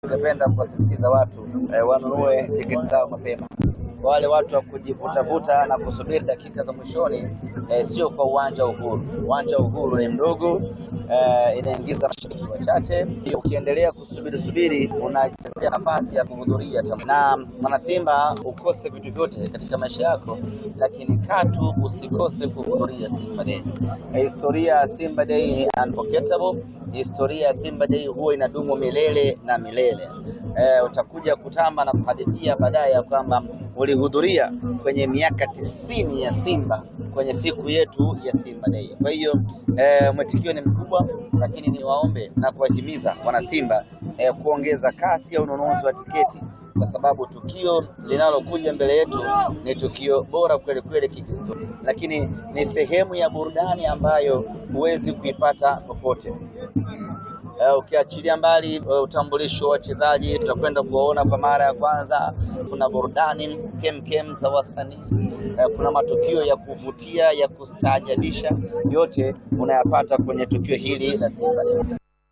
Ningependa kuwasisitiza watu eh, wanunue tiketi zao mapema. Wale watu wa kujivutavuta na kusubiri dakika za mwishoni eh, sio kwa uwanja wa Uhuru. Uwanja wa Uhuru ni mdogo eh, inaingiza mashabiki wachache. Ukiendelea kusubiri subiri, unachezea nafasi ya kuhudhuria tamasha. Na mwanasimba, ukose vitu vyote katika maisha yako, lakini katu usikose kuhudhuria Simba Day. Eh, historia ya Simba Day ni unforgettable. Historia ya Simba Day huwa inadumu milele na milele. Eh, utakuja kutamba na kuhadithia baadaye ya kwamba ulihudhuria kwenye miaka tisini ya Simba kwenye siku yetu ya Simba Day. Kwa hiyo eh, mwitikio ni mkubwa, lakini niwaombe na kuwahimiza wanasimba eh, kuongeza kasi ya ununuzi wa tiketi kwa sababu tukio linalokuja mbele yetu ni tukio bora kweli kweli kihistoria, lakini ni sehemu ya burudani ambayo huwezi kuipata popote. Uh, ukiachilia mbali uh, utambulisho wa wachezaji tutakwenda kuwaona kwa mara ya kwanza. Kuna burudani kemkem za wasanii uh, kuna matukio ya kuvutia ya kustaajabisha, yote unayapata kwenye tukio hili la Simba Day.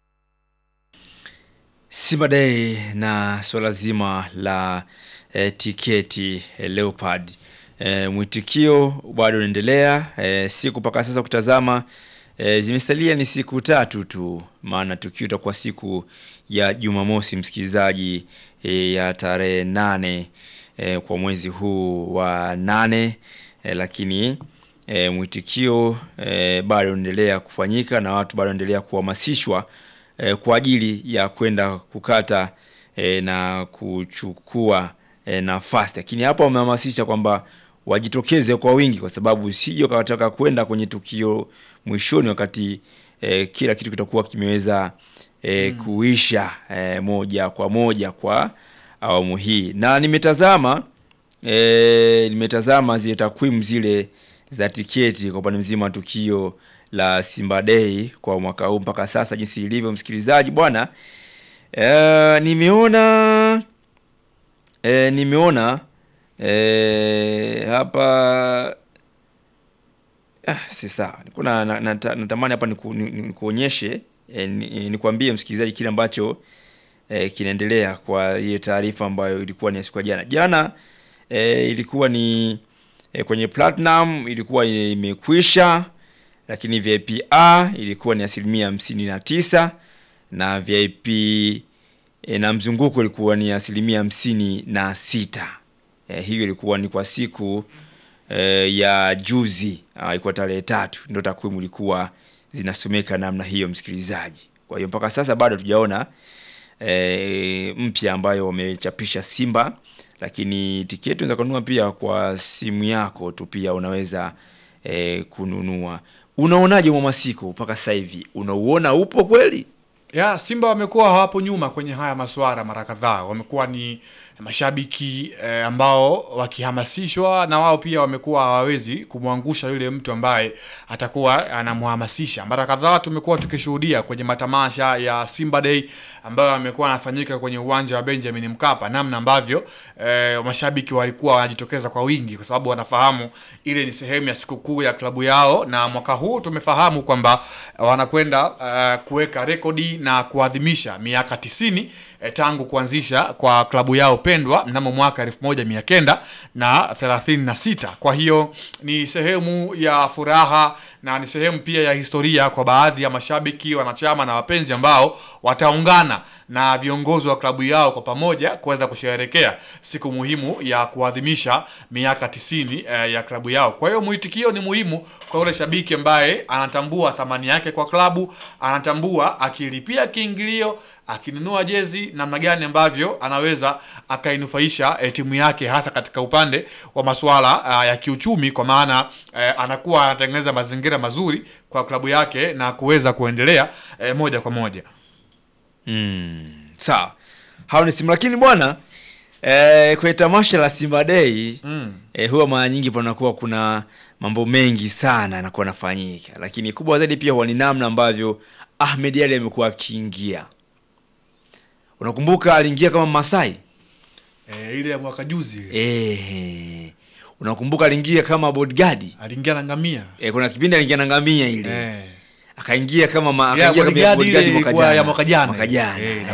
Simba Day na swala zima la eh, tiketi eh, Leopard eh, mwitikio bado unaendelea eh, siku mpaka sasa kutazama eh, zimesalia ni siku tatu tu, maana tukio itakuwa siku ya Jumamosi, msikilizaji, eh, ya tarehe nane eh, kwa mwezi huu wa nane eh, lakini eh, mwitikio eh, bado unaendelea kufanyika na watu bado wanaendelea kuhamasishwa eh, kwa ajili ya kwenda kukata eh, na kuchukua eh, nafasi, lakini hapa wamehamasisha kwamba wajitokeze kwa wingi, kwa sababu sije wakataka kwenda kwenye tukio mwishoni wakati eh, kila kitu kitakuwa kimeweza eh, kuisha eh, moja kwa moja kwa awamu hii, na nimetazama eh, nimetazama zile takwimu zile za tiketi kwa upande mzima wa tukio la Simba Day kwa mwaka huu mpaka sasa jinsi ilivyo, msikilizaji bwana. E, nimeona e, nimeona e, hapa ah, si sawa, kuna na, na, natamani hapa nikuonyeshe e, nikwambie msikilizaji kile ambacho e, kinaendelea kwa hiyo taarifa ambayo ilikuwa ni siku ya jana jana. E, ilikuwa ni e, kwenye platinum ilikuwa imekwisha lakini VIP A ilikuwa ni asilimia hamsini na tisa na VIP e, na mzunguko ilikuwa ni asilimia hamsini na sita. E, hiyo ilikuwa ni kwa siku e, ya juzi ilikuwa tarehe tatu, ndio takwimu ilikuwa zinasomeka namna hiyo, msikilizaji. Kwa hiyo mpaka sasa bado tujaona e, mpya ambayo wamechapisha Simba, lakini tiketi unaweza kununua pia kwa simu yako tu, pia unaweza e, kununua Unaonaje mwamasiko mpaka sasa hivi, unauona upo kweli? Ya Simba wamekuwa hawapo nyuma kwenye haya masuala mara kadhaa, wamekuwa ni mashabiki eh, ambao wakihamasishwa na wao pia wamekuwa hawawezi kumwangusha yule mtu ambaye atakuwa anamhamasisha. Mara kadhaa tumekuwa tukishuhudia kwenye matamasha ya Simba Day ambayo yamekuwa yanafanyika kwenye uwanja wa Benjamin Mkapa, namna ambavyo eh, mashabiki walikuwa wanajitokeza kwa wingi, kwa sababu wanafahamu ile ni sehemu ya sikukuu ya klabu yao, na mwaka huu tumefahamu kwamba wanakwenda uh, kuweka rekodi na kuadhimisha miaka tisini eh, tangu kuanzisha kwa klabu yao pendwa mnamo mwaka elfu moja mia kenda na thelathini na sita. Kwa hiyo ni sehemu ya furaha na ni sehemu pia ya historia kwa baadhi ya mashabiki, wanachama na wapenzi ambao wataungana na viongozi wa klabu yao kwa pamoja kuweza kusherehekea siku muhimu ya kuadhimisha miaka tisini eh, ya klabu yao. Kwa hiyo mwitikio ni muhimu kwa yule shabiki ambaye anatambua thamani yake kwa klabu, anatambua akilipia kiingilio akinunua jezi namna gani ambavyo anaweza akainufaisha e, timu yake hasa katika upande wa masuala a, ya kiuchumi, kwa maana e, anakuwa anatengeneza mazingira mazuri kwa klabu yake na kuweza kuendelea e, moja kwa moja. Mm, sawa hao ni simu, lakini bwana e, kwenye tamasha la Simba Day mm. e, huwa mara nyingi panakuwa kuna mambo mengi sana yanakuwa nafanyika, lakini kubwa zaidi pia huwa ni namna ambavyo Ahmed Ally amekuwa akiingia Unakumbuka aliingia kama Masai e, ile ya mwaka juzi e, unakumbuka aliingia kama bodyguard aliingia na ngamia e, kuna kipindi aliingia na ngamia ile e. akaingia kama ma, Ya, akaingia kama bodyguard bodyguard ile mwaka ilikuwa ya jana mwaka jana. mwaka jana Eh, eh, nakumbuka.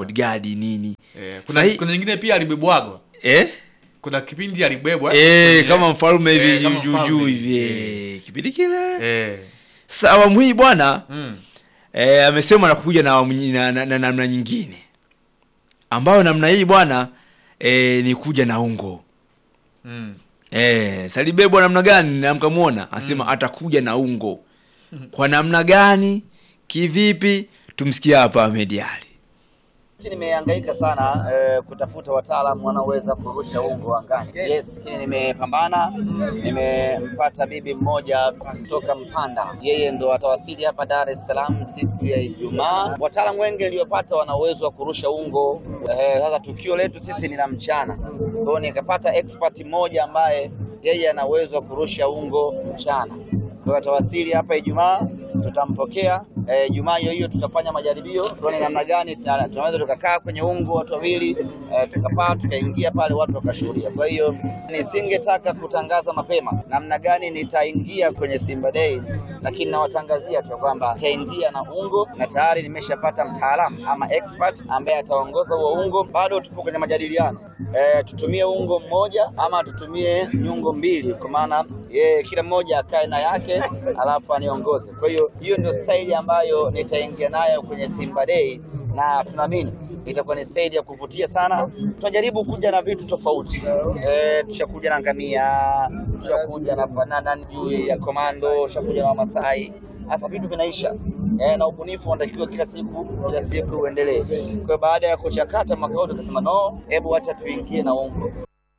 bodyguard nini Eh, kuna, Sahi- kuna nyingine pia alibebwagwa eh? kuna kipindi alibebwa Eh, kwenye- kama mfalme Eh, hivi kama juu juu mfalme. hivi Eh. eh, kipindi kile Eh. sasa awamu hii bwana Mm. eh, amesema anakuja na awamu nyi- na, na, na namna nyingine ambayo namna hii bwana eh, ni kuja na ungo Mm. eh, salibebwa namna gani na mkamwona asema atakuja na ungo kwa namna gani kivipi tumsikie hapa Ahmed Ali Nimehangaika sana eh, kutafuta wataalamu wanaoweza kurusha ungo angani. Yes, lakini nimepambana, nimempata bibi mmoja kutoka Mpanda, yeye ndo atawasili hapa Dar es Salaam siku ya Ijumaa. Wataalamu wengi niliyopata wana uwezo wa kurusha ungo. Eh, sasa tukio letu sisi ni la mchana, kwa hiyo nikapata expert mmoja ambaye yeye ana uwezo wa kurusha ungo mchana. Kwa hiyo atawasili hapa Ijumaa, tutampokea eh, Ijumaa hiyo hiyo tutafanya majaribio tuone namna gani tuna- tunaweza tukakaa kwenye ungo watu wawili eh, tukapaa tukaingia pale watu wakashuhudia. Kwa hiyo nisingetaka kutangaza mapema namna gani nitaingia kwenye Simba Day, lakini nawatangazia tu kwamba nitaingia na ungo na tayari nimeshapata mtaalamu ama expert ambaye ataongoza huo ungo. Bado tupo kwenye majadiliano eh, tutumie ungo mmoja ama tutumie nyungo mbili, kwa maana yeye kila mmoja akae na yake alafu aniongoze. Kwa hiyo hiyo ndio staili ambayo nitaingia nayo kwenye Simba Day na tunaamini itakuwa ni staili ya kuvutia sana. Tunajaribu kuja na vitu tofauti eh, tushakuja na ngamia, tushakuja na banana juu ya komando, tushakuja na Wamasai. Sasa vitu vinaisha eh, na ubunifu unatakiwa kila siku kila siku uendelee. Kwa hiyo baada ya kuchakata mwaka huu tukasema no, hebu acha tuingie na ungo.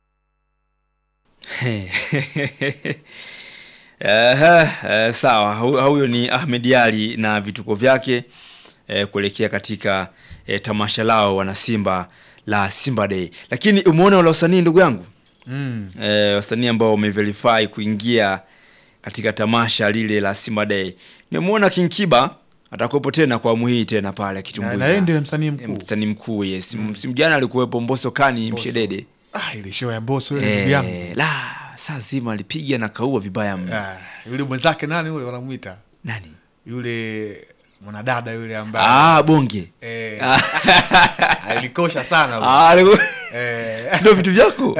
Aha, eh, sawa Hu- huyo ni Ahmed Ali na vituko vyake eh, kuelekea katika eh, tamasha lao wanasimba la Simba Day. Lakini umeona wale wasanii ndugu yangu Mm. eh, wasanii ambao wameverify kuingia katika tamasha lile la Simba Day. Nimeona King Kiba atakuwepo tena kwa awamu hii tena pale Na- na akitumbuiza. yeye ndio msanii Eh, mkuu Msanii mkuu yes. Msimu jana alikuwepo Mbosso Kani Mshedede. ah, ile show ya Mbosso yule ndugu yangu Eh, la saa zima alipiga na kaua vibaya mno. ah, yule mwenzake nani yule wanamwita Nani? yule mwanadada yule ambaye Ah, bonge. eh, alikosha sana yule. Ah, aliku- eh, Sio vitu vyako.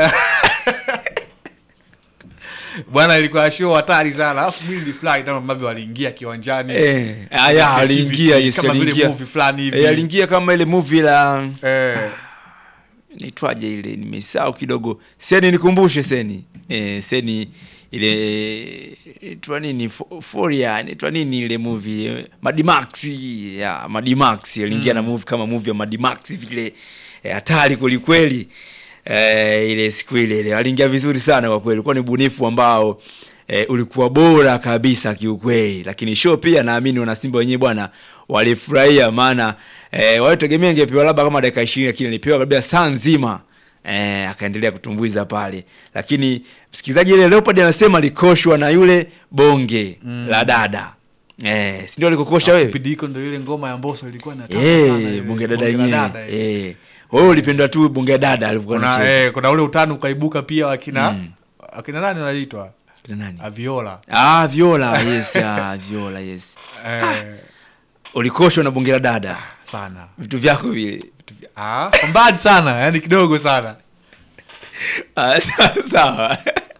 bwana ilikuwa show hatari sana alafu mimi nilifurahi tena ambavyo waliingia kiwanjani Eh, aya aliingia yes, kama vile aliingia. movie fulani hivi Eh, aliingia kama ile movie la eh, naitwaje ile nimesahau kidogo. Seni nikumbushe Seni. Eh, Seni ile itwa nini Fo- Foria inaitwa nini ile movie eh, Mad Max ya Mad Max aliingia na movie kama movie ya Mad Max vile eh, hatari kweli kweli eh, ile siku ile ile aliingia vizuri sana kwa kweli ulikuwa ni ubunifu ambao eh, ulikuwa bora kabisa kiukweli lakini show pia naamini wanasimba wenyewe bwana walifurahia maana eh, walitegemea ingepewa labda kama dakika 20 lakini alipewa kabisa saa nzima eh, akaendelea kutumbuiza pale lakini msikilizaji ile Leopard anasema alikoshwa na yule bonge la dada eh, si ndio alikokosha wewe kipindi hiko ndo ile ngoma ya Mbosso ilikuwa inataka sana eh, ile, bonge dada bonge la yenyewe dada ile. eh, wewe ulipenda tu bonge dada alivyokuwa kuna, anacheza eh, kuna ule utani ukaibuka pia wakina akina nani wanaitwa Kina nani Aviola ah Viola yes ah, Viola yes eh, ulikoshwa na bonge la dada sana vitu vyako vile ah, kwa mbali sana yani kidogo sana Ah, sawa sawa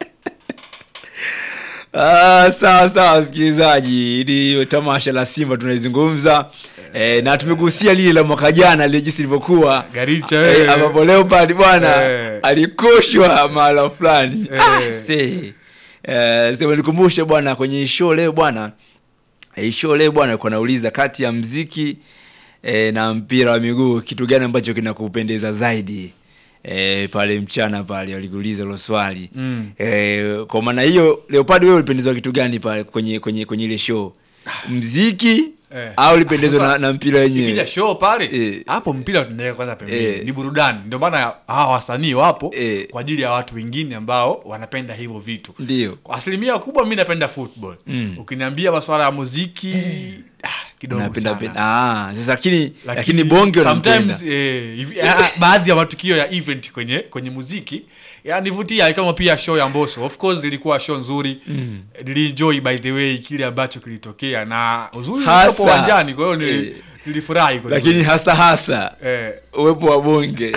Ah, sawa sawa msikilizaji ni tamasha la simba tunaizungumza eh, na tumegusia lile la mwaka jana lile jinsi lilivyokuwa Garicha, eh, eh. ambapo leopard bwana Eh. alikoshwa mahala fulani Eh. ah, see. eh, sema nikumbushe bwana kwenye show leo bwana eh, show leo bwana alikuwa nauliza kati ya mziki eh, na mpira wa miguu kitu gani ambacho kinakupendeza zaidi E, pale mchana pale walikuuliza hilo swali Mm. e, kwa maana hiyo leopard wewe ulipendezwa kitu gani pale kwenye kwenye kwenye ile show mziki Eh. au ulipendezwa Sasa, na, na mpira ikija wenyewe show pale Eh. hapo mpira tunaweka kwanza pembeni Eh. ni burudani ndio maana hawa wasanii wapo Eh. kwa ajili ya watu wengine ambao wanapenda hivyo vitu ndio kwa asilimia kubwa mi napenda football Mm. ukiniambia maswala ya muziki ah, kidogo napenda sana. penda ah sasa lakini lakini bonge unampenda sometimes eh, hivi- ah, baadhi ya matukio ya event kwenye kwenye muziki yanivutia kama pia show ya Mbosso of course ilikuwa show nzuri mm. nilienjoy by the way kile ambacho kilitokea na uzuri Hasa. ulikuwa uwanjani kwa hiyo nili, Eh. nilifurahi kweli lakini hasa hasa kweli. eh, uwepo wa bonge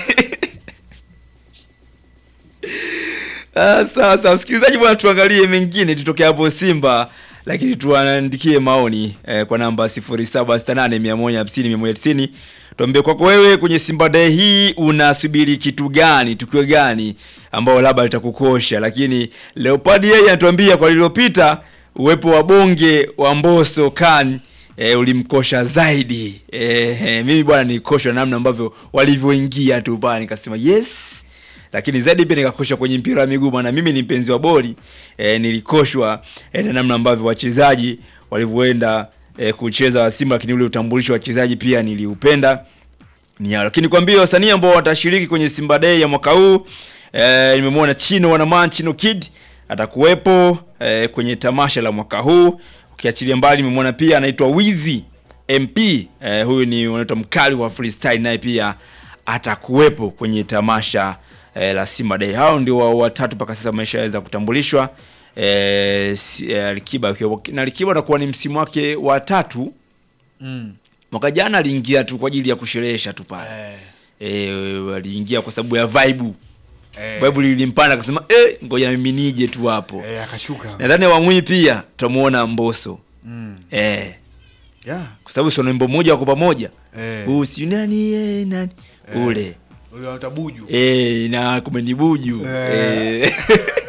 Ah, sawa sawa msikilizaji bwana tuangalie mengine tutoke hapo simba lakini tuandikie maoni eh, kwa namba 0768150190 tuambie kwako wewe kwenye simba day hii unasubiri kitu gani tukio gani ambao labda litakukosha lakini leopard yeye anatuambia kwa lililopita uwepo wa bonge wa mboso kan e, ulimkosha zaidi e, e, mimi bwana nilikoshwa namna ambavyo walivyoingia tu pale nikasema yes lakini zaidi pia nikakoshwa kwenye mpira wa miguu maana mimi ni mpenzi wa boli e, nilikoshwa e, na namna ambavyo wachezaji walivyoenda e, kucheza wa Simba, lakini ule utambulisho wa wachezaji pia niliupenda ni hao. Lakini kwambia wasanii ambao watashiriki kwenye Simba Day ya mwaka huu e, nimemwona Chino Wanaman Chino Kid atakuwepo e, kwenye tamasha la mwaka huu. Ukiachilia mbali nimemwona pia anaitwa Wizi MP e, huyu ni wanaitwa mkali wa freestyle naye pia atakuwepo kwenye tamasha e, la Simba Day. Hao ndio wa- watatu mpaka sasa wameshaweza kutambulishwa. E, si, e, Alikiba akiwa- na Alikiba atakuwa ni msimu wake wa tatu mm, mwaka jana aliingia tu kwa ajili ya kusherehesha tu pale eh, e, aliingia kwa sababu ya vibe eh, vibe lilimpanda akasema eh, ngoja na mimi nije tu hapo eh, akashuka nadhani awamu hii pia tutamuona Mbosso mm, eh, yeah, kwa sababu sio wimbo mmoja wako pamoja eh, huu si nani eh, nani ule ule wanaita buju eh, na kumenibuju Eh. eh.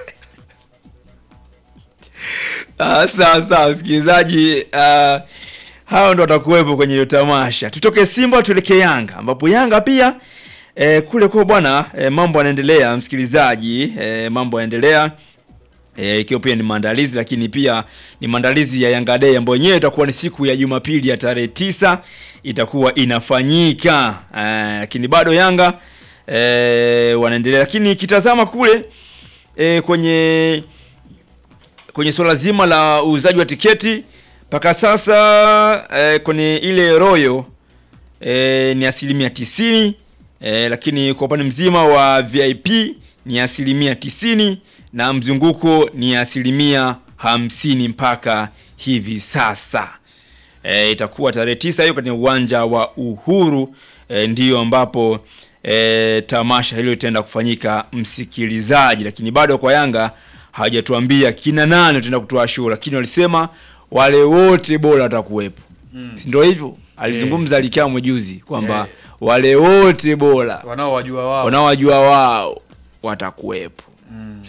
Ah, sawa sawa msikilizaji ah, hao ndo watakuwepo kwenye hiyo tamasha tutoke simba tuelekee yanga ambapo yanga pia eh, kule kwa bwana eh, mambo yanaendelea msikilizaji eh, mambo yanaendelea eh, ikiwa pia ni maandalizi lakini pia ni maandalizi ya Yanga Day ambayo yenyewe itakuwa ni siku ya Jumapili ya tarehe tisa itakuwa inafanyika eh, lakini bado Yanga eh, wanaendelea lakini kitazama kule eh, kwenye kwenye swala zima la uuzaji wa tiketi mpaka sasa eh, kwenye ile royo eh, ni asilimia tisini eh, lakini kwa upande mzima wa VIP ni asilimia tisini na mzunguko ni asilimia hamsini mpaka hivi sasa e, itakuwa tarehe tisa hiyo kwenye uwanja wa Uhuru e, ndiyo ambapo e, tamasha hilo litaenda kufanyika msikilizaji, lakini bado kwa Yanga hawajatuambia kina nani wataenda kutoa show, lakini walisema wale wote bora watakuwepo mm. si ndio hivyo alizungumza Alikamwe juzi kwamba Yeah. wale wote bora wanaowajua wao wanaowajua wao watakuwepo mm.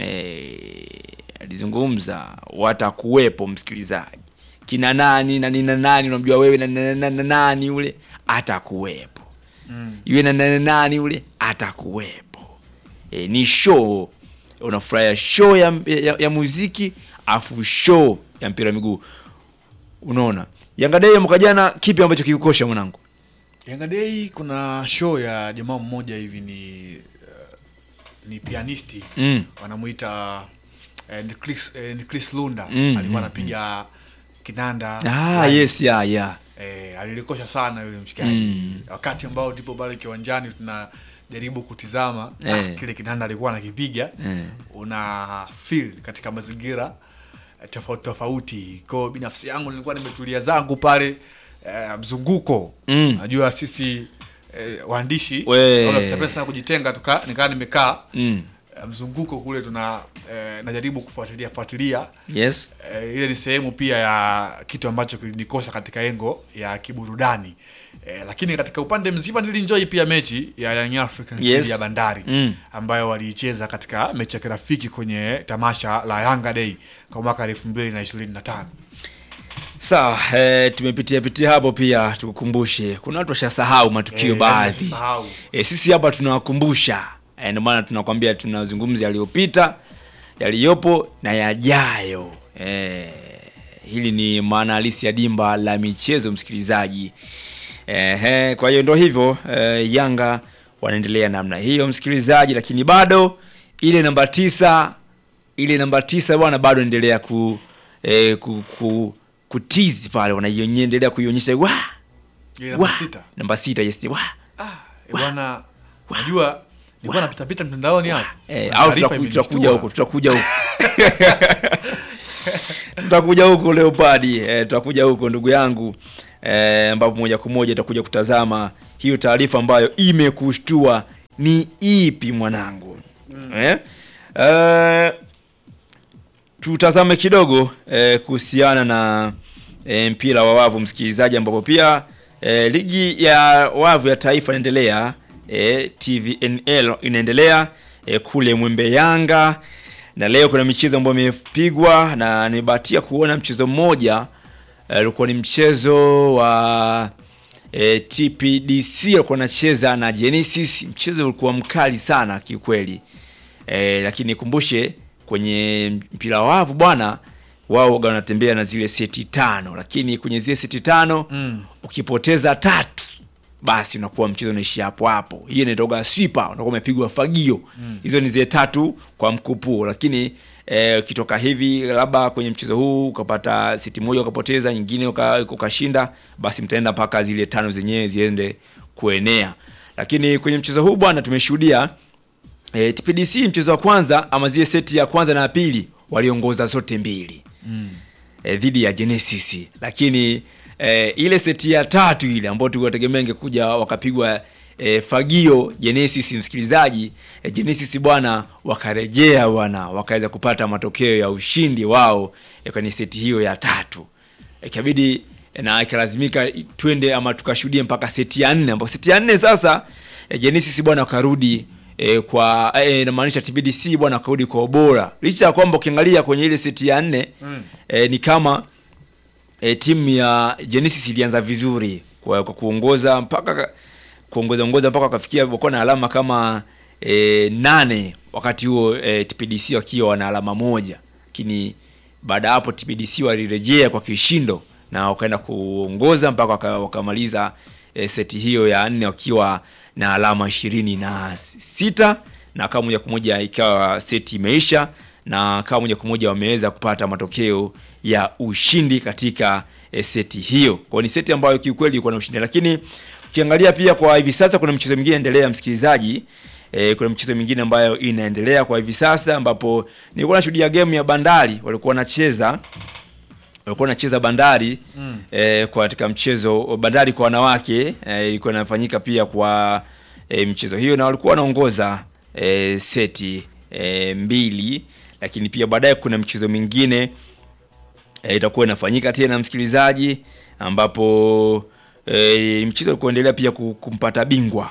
alizungumza watakuwepo msikilizaji kina nani na nina nani unamjua wewe na na- na- na- nani ule atakuwepo Mm. iwe na na- na- nani ule atakuwepo e, ni show unafurahia show ya, ya, ya muziki afu show ya mpira wa miguu unaona Yanga Day ya mwaka jana kipi ambacho kikukosha mwanangu Yanga Day kuna show ya jamaa mmoja hivi ni uh, ni pianisti mm. wanamuita eh, ni Chris, eh, ni Chris Lunda Mm, alikuwa mm, anapiga kinanda ah, live. yes ya ya eh, alilikosha sana yule mshikaji Mm. wakati ambao tipo pale kiwanjani tunajaribu kutizama Eh. ah, kile kinanda alikuwa anakipiga Eh. una feel katika mazingira eh, tofauti tofauti kwao binafsi yangu nilikuwa nimetulia zangu pale eh, mzunguko Mm. najua sisi eh, waandishi We. wala tunapenda sana kujitenga tuka nikaa nimekaa mm. eh, mzunguko kule tuna eh, najaribu kufuatilia fuatilia yes Eh, ile ni sehemu pia ya kitu ambacho kilinikosa katika engo ya kiburudani eh, lakini katika upande mzima nilinjoi pia mechi ya Young Africans Yes. dhidi ya Bandari Mm. ambayo waliicheza katika mechi ya kirafiki kwenye tamasha la Yanga Day kwa mwaka elfu mbili na ishirini na tano. sawa eh, tumepitia pitia hapo pia tukukumbushe kuna watu washasahau matukio baadhi Sahau. e, sisi hapa tunawakumbusha e, ndio maana tunakwambia tunazungumza yaliyopita yaliyopo na yajayo e, hili ni maana halisi ya dimba la michezo msikilizaji Ehe, kwa hiyo ndo hivyo e, yanga wanaendelea namna hiyo msikilizaji lakini bado ile namba tisa ile namba tisa bwana bado endelea ku, e, ku, ku kutizi pale wanaiendelea kuionyesha wa Ile namba wa sita. namba sita yes wa Ah, eh, bwana najua nilikuwa napita pita mtandaoni hapo. Eh, Kuna au taarifa tutaku- tutakuja imenishtua. huko tutakuja huko tutakuja huko leopadi eh, tutakuja huko ndugu yangu eh, ambapo moja kwa moja itakuja kutazama hiyo taarifa ambayo imekushtua ni ipi mwanangu eh? Eh, tutazame kidogo eh, kuhusiana na eh, mpira wa wavu msikilizaji, ambapo pia eh, ligi ya wavu ya taifa inaendelea eh, TVNL inaendelea eh, kule Mwembe Yanga, na leo kuna michezo ambayo imepigwa na nimebahatia kuona mchezo mmoja eh, ulikuwa ni mchezo wa e, TPDC alikuwa anacheza na Genesis. Mchezo ulikuwa mkali sana kiukweli e, lakini nikumbushe kwenye mpira wa wavu bwana, wao waga wanatembea na zile seti tano, lakini kwenye zile seti tano Mm. ukipoteza tatu basi unakuwa mchezo unaishia hapo hapo. Hiyo inaitwa sweeper, unakuwa umepigwa fagio. Hizo ni zile tatu kwa mkupuo, lakini eh, ukitoka hivi labda kwenye mchezo huu ukapata seti moja ukapoteza, nyingine uka- ukashinda, basi mtaenda mpaka zile tano zenyewe ziende kuenea. Lakini kwenye mchezo huu bwana, tumeshuhudia eh, TPDC mchezo wa kwanza ama zile seti ya kwanza na ya pili waliongoza zote mbili eh, dhidi ya Genesis, lakini eh, ile seti ya tatu ile ambayo tulikuwa ingekuja wakapigwa eh, fagio Genesis, msikilizaji eh, Genesis bwana wakarejea bwana wakaweza kupata matokeo ya ushindi wao eh, kwenye seti hiyo ya tatu ikabidi eh, na ikalazimika twende ama tukashuhudie mpaka seti ya nne ambapo seti ya nne sasa eh, Genesis bwana wakarudi e, kwa e, inamaanisha TBDC bwana wakarudi kwa ubora licha ya kwamba ukiangalia kwenye ile seti ya nne mm. e, ni kama e, timu ya Genesis ilianza vizuri kwa, kwa kuongoza mpaka kuongoza ongoza mpaka wakafikia wakuwa na alama kama e, nane wakati huo e, TPDC wakiwa wana alama moja, lakini baada ya hapo TPDC walirejea kwa kishindo na wakaenda kuongoza mpaka waka- wakamaliza e, seti hiyo ya nne wakiwa na alama ishirini na sita na kama moja kwa moja ikawa seti imeisha na kama moja kwa moja wameweza kupata matokeo ya ushindi katika e, seti hiyo. Kwa hiyo ni seti ambayo kiukweli ilikuwa na ushindi, lakini ukiangalia pia kwa hivi sasa kuna mchezo mwingine endelea, msikilizaji. E, kuna mchezo mwingine ambayo inaendelea kwa hivi sasa ambapo nilikuwa nashuhudia game ya Bandari walikuwa wanacheza walikuwa wanacheza Bandari mm. eh, kwa katika mchezo Bandari kwa wanawake eh, ilikuwa inafanyika pia kwa eh, mchezo hiyo na walikuwa wanaongoza eh, seti eh, mbili, lakini pia baadaye kuna mchezo mwingine eh, itakuwa inafanyika tena msikilizaji, ambapo eh, mchezo kuendelea pia ku- kumpata bingwa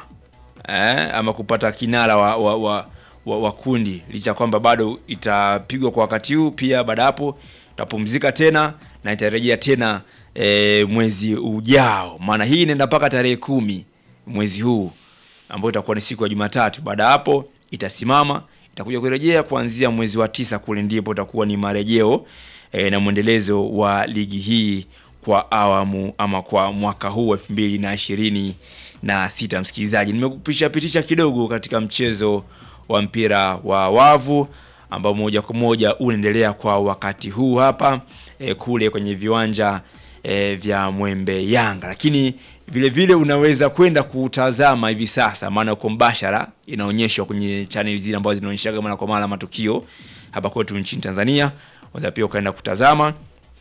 eh, ama kupata kinara wa, wa, wa, wa, wa kundi licha ya kwamba bado itapigwa kwa wakati huu. Pia baada ya hapo itapumzika tena na itarejea tena e, mwezi ujao, maana hii inaenda mpaka tarehe kumi mwezi huu ambayo itakuwa ni siku ya Jumatatu. Baada ya hapo itasimama, itakuja kurejea kuanzia mwezi wa tisa kule, ndipo itakuwa ni marejeo e, na mwendelezo wa ligi hii kwa awamu ama kwa mwaka huu elfu mbili na ishirini na sita. Msikilizaji, nimekupisha pitisha kidogo katika mchezo wa mpira wa wavu ambao moja kwa moja unaendelea kwa wakati huu hapa e, kule kwenye viwanja e, vya Mwembe Yanga, lakini vile vile unaweza kwenda kutazama hivi sasa, maana uko mbashara, inaonyeshwa kwenye channel zile ambazo zinaonyeshaga mara kwa mara matukio hapa kwetu nchini Tanzania. Unaweza pia ukaenda kutazama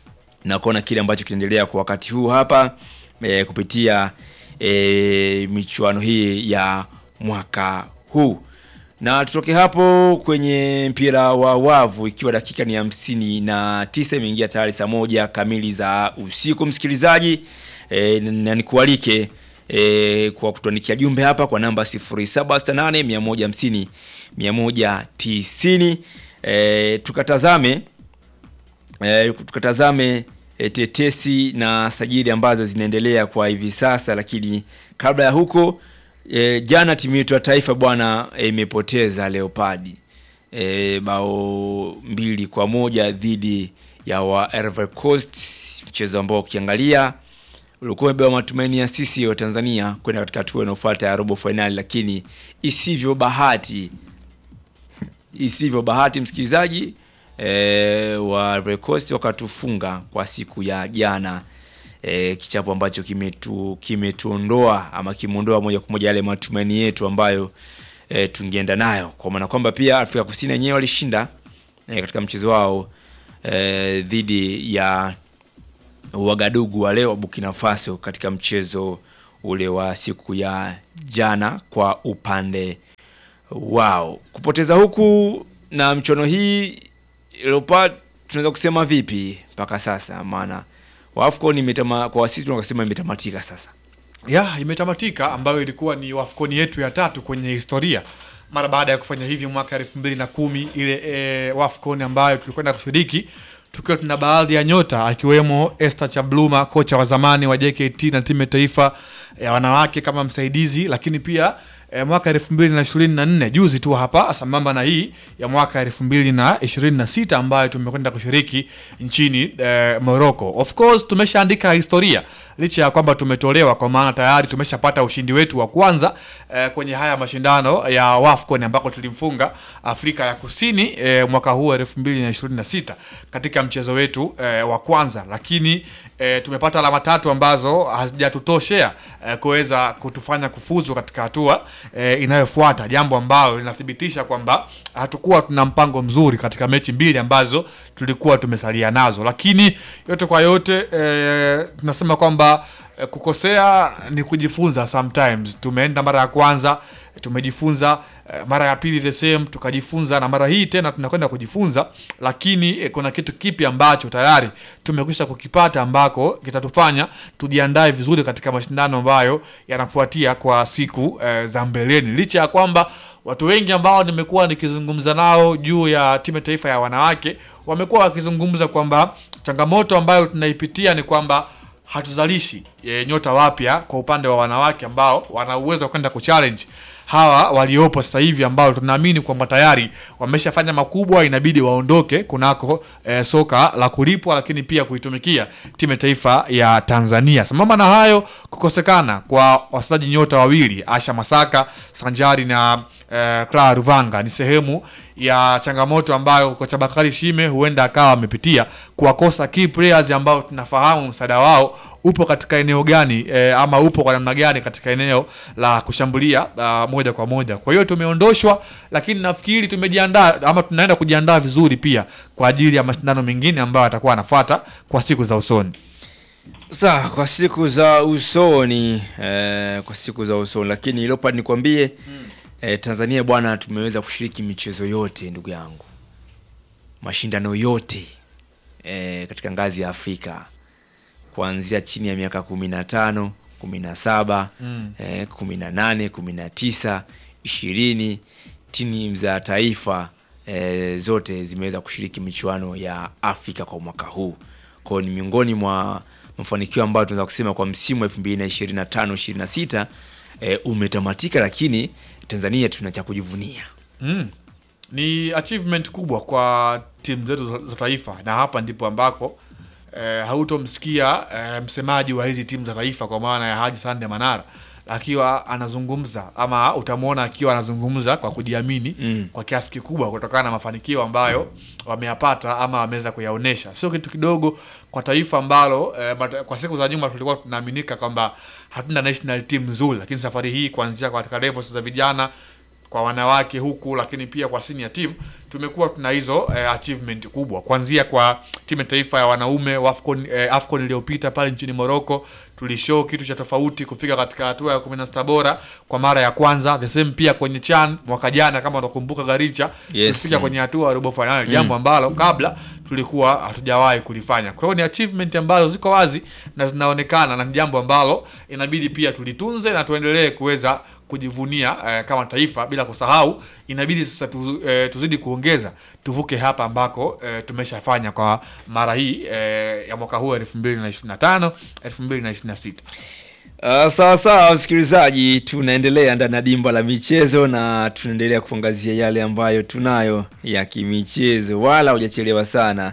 na kuona kile ambacho kinaendelea kwa wakati huu hapa e, kupitia e, michuano hii ya mwaka huu na tutoke hapo kwenye mpira wa wavu ikiwa dakika ni hamsini na tisa imeingia tayari saa moja kamili za usiku msikilizaji e, na nikualike e, kwa kutuandikia jumbe hapa kwa namba 0768 150 190 e, tukatazame e, tukatazame e, tetesi na sajili ambazo zinaendelea kwa hivi sasa, lakini kabla ya huko e, jana timu yetu ya taifa bwana e, imepoteza Leopard e, bao mbili kwa moja dhidi ya wa Ivory Coast, mchezo ambao ukiangalia ulikuwa umebeba matumaini ya sisi wa Tanzania kwenda katika hatua inayofuata ya robo fainali, lakini isivyo bahati isivyo bahati msikilizaji e, wa Ivory Coast wakatufunga kwa siku ya jana e, kichapo ambacho kimetu kimetuondoa ama kimeondoa moja kwa moja yale matumaini yetu ambayo e, tungeenda nayo, kwa maana kwamba pia Afrika Kusini wenyewe walishinda e, katika mchezo wao e, dhidi ya Wagadugu wale wa Burkina Faso katika mchezo ule wa siku ya jana kwa upande wao. Kupoteza huku na mchono hii Leopard tunaweza kusema vipi mpaka sasa? Maana AFCON imetama kwa sisi tunasema imetamatika sasa. ya imetamatika ambayo ilikuwa ni wafkoni yetu ya tatu kwenye historia mara baada ya kufanya hivi mwaka elfu mbili na kumi ile e, wafcon ambayo tulikwenda kushiriki tukiwa tuna baadhi ya nyota akiwemo Esther Chabluma kocha wa zamani wa JKT na timu ya taifa ya wanawake kama msaidizi lakini pia e, mwaka elfu mbili na ishirini na nne juzi tu hapa sambamba na hii ya mwaka elfu mbili na ishirini na sita ambayo tumekwenda kushiriki nchini e, Morocco. Of course tumeshaandika historia licha ya kwamba tumetolewa, kwa maana tayari tumeshapata ushindi wetu wa kwanza e, kwenye haya mashindano ya WAFCON ambako tulimfunga Afrika ya Kusini e, mwaka huu elfu mbili na ishirini na sita katika mchezo wetu e, wa kwanza, lakini e, tumepata alama tatu ambazo hazijatutoshea e, kuweza kutufanya kufuzu katika hatua e, inayofuata, jambo ambalo linathibitisha kwamba hatukuwa tuna mpango mzuri katika mechi mbili ambazo tulikuwa tumesalia nazo, lakini yote kwa yote e, tunasema kwamba e, kukosea ni kujifunza. Sometimes tumeenda mara ya kwanza tumejifunza eh, mara ya pili the same tukajifunza, na mara hii tena tunakwenda kujifunza, lakini eh, kuna kitu kipi ambacho tayari tumekwisha kukipata ambako kitatufanya tujiandae vizuri katika mashindano ambayo yanafuatia kwa siku eh, za mbeleni, licha ya kwamba watu wengi ambao nimekuwa nikizungumza nao juu ya timu ya taifa ya wanawake wamekuwa wakizungumza kwamba changamoto ambayo tunaipitia ni kwamba hatuzalishi e, nyota wapya kwa upande wa wanawake ambao wana uwezo wa kwenda kuchallenge hawa waliopo sasa hivi ambao tunaamini kwamba tayari wameshafanya makubwa, inabidi waondoke kunako e, soka la kulipwa, lakini pia kuitumikia timu ya taifa ya Tanzania. Sambamba na hayo, kukosekana kwa wachezaji nyota wawili Asha Masaka sanjari na e, Clara Ruvanga ni sehemu ya changamoto ambayo kocha Bakari Shime huenda akawa amepitia kuwakosa key players ambao tunafahamu msaada wao upo katika eneo gani e, ama upo kwa namna gani katika eneo la kushambulia a, moja kwa moja. Kwa hiyo tumeondoshwa, lakini nafikiri tumejiandaa ama tunaenda kujiandaa vizuri pia kwa ajili ya mashindano mengine ambayo atakuwa anafuata kwa siku za usoni. Sawa, kwa siku za usoni eh, kwa siku za usoni, lakini Leopard nikwambie eh, Tanzania bwana, tumeweza kushiriki michezo yote ndugu yangu, mashindano yote eh, katika ngazi ya Afrika kuanzia chini ya miaka kumi na tano kumi na saba eh, kumi na nane kumi na tisa ishirini timu za taifa eh, zote zimeweza kushiriki michuano ya Afrika kwa mwaka huu. Kwa hiyo ni miongoni mwa mafanikio ambayo tunaweza kusema kwa msimu wa 2025 26 eh, umetamatika, lakini Tanzania tuna cha kujivunia. Mm. Ni achievement kubwa kwa timu zetu za- za taifa na hapa ndipo ambako eh, hautomsikia eh, msemaji wa hizi timu za taifa kwa maana ya Haji Sande Manara akiwa anazungumza ama utamwona akiwa anazungumza kwa kujiamini Mm. kwa kiasi kikubwa kutokana na mafanikio ambayo wameyapata ama wameweza kuyaonesha. Sio kitu kidogo kwa taifa ambalo eh, mata- kwa siku za nyuma tulikuwa tunaaminika kwamba hatuna national team nzuri, lakini safari hii kuanzia katika levels za vijana kwa wanawake huku lakini pia kwa senior team tumekuwa tuna hizo eh, achievement kubwa kuanzia kwa timu ya taifa ya wanaume wa Afcon, eh, Afcon iliyopita pale nchini Morocco tulishow kitu cha tofauti kufika katika hatua ya 16 bora kwa mara ya kwanza the same pia kwenye CHAN mwaka jana kama utakumbuka Garicha Yes, tulifika mm. kwenye hatua ya robo finali jambo ambalo kabla tulikuwa hatujawahi kulifanya kwa hiyo ni achievement ambazo ziko wazi na zinaonekana na ni jambo ambalo inabidi pia tulitunze na tuendelee kuweza kujivunia eh, kama taifa bila kusahau inabidi sasa tu, eh, tuzidi kuongeza tuvuke hapa ambako eh, tumeshafanya kwa mara hii eh, ya mwaka huu 2025 2026 Uh, sawa sawa msikilizaji, tunaendelea ndani ya dimba la michezo na tunaendelea kuangazia yale ambayo tunayo ya kimichezo, wala hujachelewa sana.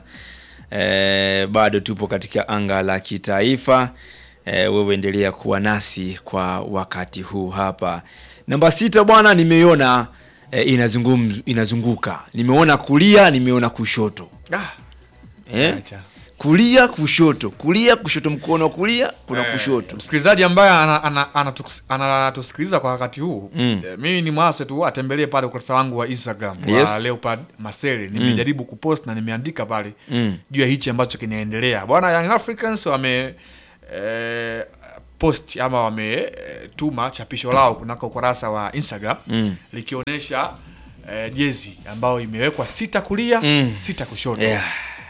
Eh, bado tupo katika anga la kitaifa. Eh, wewe endelea kuwa nasi kwa wakati huu hapa. Namba sita bwana, nimeiona eh, inazungum, inazunguka, nimeona kulia, nimeona kushoto ah, eh? acha. kulia kushoto kulia kushoto mkono wa kulia kuna Eh, kushoto msikilizaji ambaye anatusikiliza ana, ana, anatus- anatusikiliza kwa wakati huu Mm. eh, mimi ni mwase tu atembelee pale ukurasa wangu wa instagram Yes. wa leopard masele nimejaribu kupost na nimeandika pale Mm. juu ya hichi ambacho kinaendelea bwana young africans wame eh, post ama wametuma chapisho lao kunako ukurasa wa instagram Mm. likionyesha eh, jezi ambayo imewekwa sita kulia Mm. sita kushoto yeah.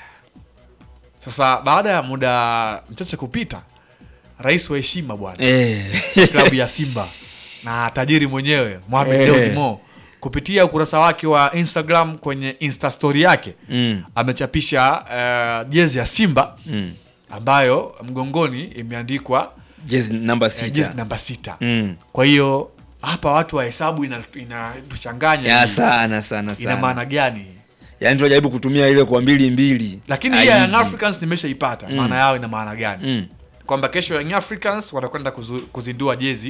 sasa baada ya muda mchache kupita rais wa heshima bwana eh. klabu ya Simba na tajiri mwenyewe Mohamed Eh. Dewji Mo kupitia ukurasa wake wa Instagram kwenye Insta story yake mm. amechapisha eh, jezi ya Simba Mm. ambayo mgongoni imeandikwa jezi namba eh, sita jezi namba sita. mm. Kwa hiyo hapa watu wa hesabu inatuchanganya ya hii. sana sana ina sana maana gani? yaani tunajaribu kutumia ile kwa mbili mbili Lakini hii ya Young Haiji. Africans nimeshaipata maana yao ina maana gani? mm. Kwamba kesho Young Africans watakwenda kuzu- kuzindua jezi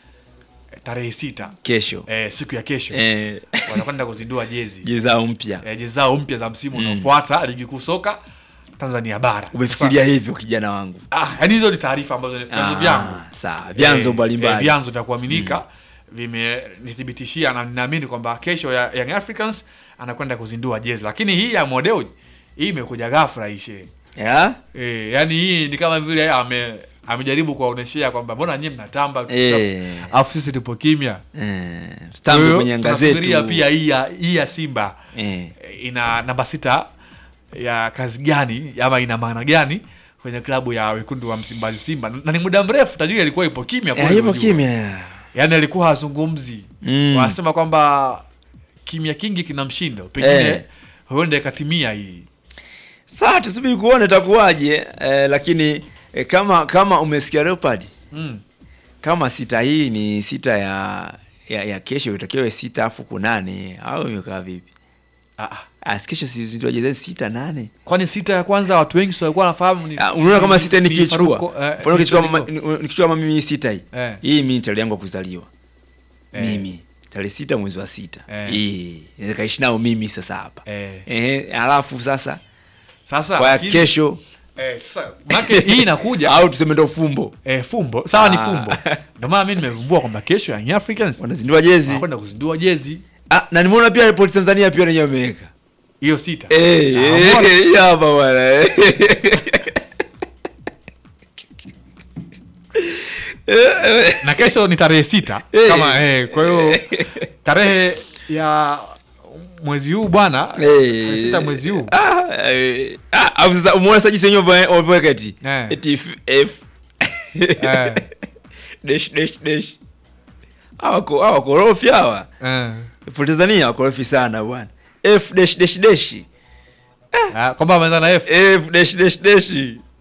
eh, tarehe sita kesho eh, siku ya kesho eh. wanakwenda kuzindua jezi jezi zao mpya eh, jezi zao mpya za msimu unaofuata ligi kuu soka Tanzania bara. umefikiria hivyo kijana wangu Sasa, ah, yani hizo ni taarifa ambazo ni vyanzo Ah, vyangu sawa vyanzo Eh, mbalimbali eh, vyanzo vya kuaminika vimenithibitishia na ninaamini kwamba kesho ya Young Africans anakwenda kuzindua jezi, lakini hii ya Modeo hii imekuja ghafla ishe Ya? eh, yani hii ni kama vile ame amejaribu kuwaoneshea kwamba mbona nyie mnatamba Eh. afu sisi tupo kimya. Eh, Kwa stamp hiyo, kwenye anga tunasubiria zetu pia hii ya hii ya Simba Eh. eh, ina namba sita ya kazi gani ama ina maana gani kwenye klabu ya wekundu wa Msimbazi Simba, na ni muda mrefu tajiri alikuwa ipo kimya Eh, kweli, yupo unajua. kimya ya. yani alikuwa hazungumzi Mm. wanasema kwamba kimya kingi kina mshindo pengine Eh. huenda ikatimia hii Sawa, tusubiri kuona itakuwaje eh, lakini eh, kama kama umesikia Leopard mm. kama sita hii ni sita ya ya, ya kesho itakiwe sita afu kunane au imekaa vipi? ah, ah. Ah, si kesho si zindua jezi sita nane. kwani sita ya kwanza watu wengi si walikuwa wanafahamu ni Ah, unaona kama sita ni nikichukua. Faruko, eh, Mfano nikichukua mama- Faruko. ni- nikichukua mama mimi sita hii. Eh. Hii mimi tarehe yangu ya kuzaliwa. Eh. Mimi tarehe sita mwezi wa sita. Eh. Hii nikaishi nao mimi sasa hapa. Eh. Eh, alafu sasa sasa kwa ya lakini- kesho eh, sasa manake hii inakuja au tuseme ndo fumbo. eh, fumbo sawa ni Ah. fumbo ndio maana mimi nimevumbua kwamba kesho Young Africans Wanazindua jezi. wanakwenda kuzindua jezi Ah, na nimeona pia Report Tanzania pia wenyewe wameweka. hiyo sita Eh, Ah, eh, mbona? hii hapa bwana. eh. na kesho ni tarehe sita Eh. kama eh, kwa hiyo tarehe ya mwezi huu bwana Eh. tarehe sita mwezi huu Ah, eh, ah, alafu sasa umeona sasa jinsi wenyewe wame- wameweka eti. Eh. Eti F, F. Eh. Dash dash dash. Hawa ko hawa korofi hawa. eh. Report Tanzania wakorofi sana bwana. F dash dash dash. Ah, kwamba ameanza na F F dash dash dash.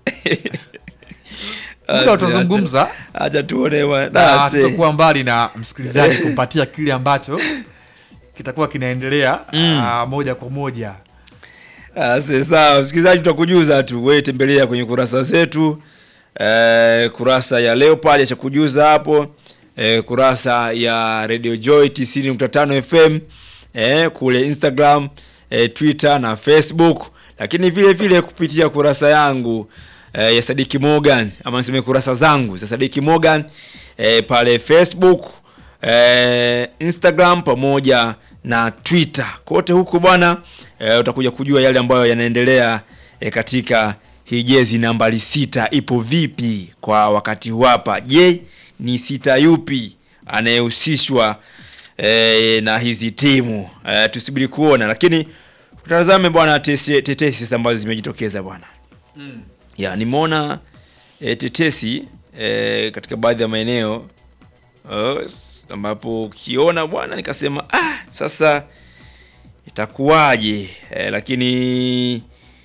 muda utazungumza Acha tuone bwana. na Ah, see. tutakuwa mbali na msikilizaji kumpatia kile ambacho kitakuwa kinaendelea ah, moja kwa moja Ah, si sawa msikilizaji, tutakujuza tu, wewe tembelea kwenye kurasa zetu eh, kurasa ya Leopard cha kujuza hapo eh, kurasa ya Radio Joy 90.5 FM eh, kule Instagram eh, Twitter na Facebook, lakini vile vile kupitia kurasa yangu eh, ya Sadiki Morgan ama niseme kurasa zangu za Sadiki Morgan eh, pale Facebook eh, Instagram pamoja na Twitter. Kote huko bwana eh, utakuja kujua yale ambayo yanaendelea eh, katika hii jezi nambari sita ipo vipi kwa wakati huu hapa. Je, ni sita yupi anayehusishwa eh, na hizi timu eh, tusubiri kuona, lakini tutazame bwana tesi- tetesi sasa ambazo zimejitokeza bwana ya nimeona e, tetesi e, katika baadhi ya maeneo uh, ambapo ukiona bwana nikasema ah, sasa itakuwaje e, lakini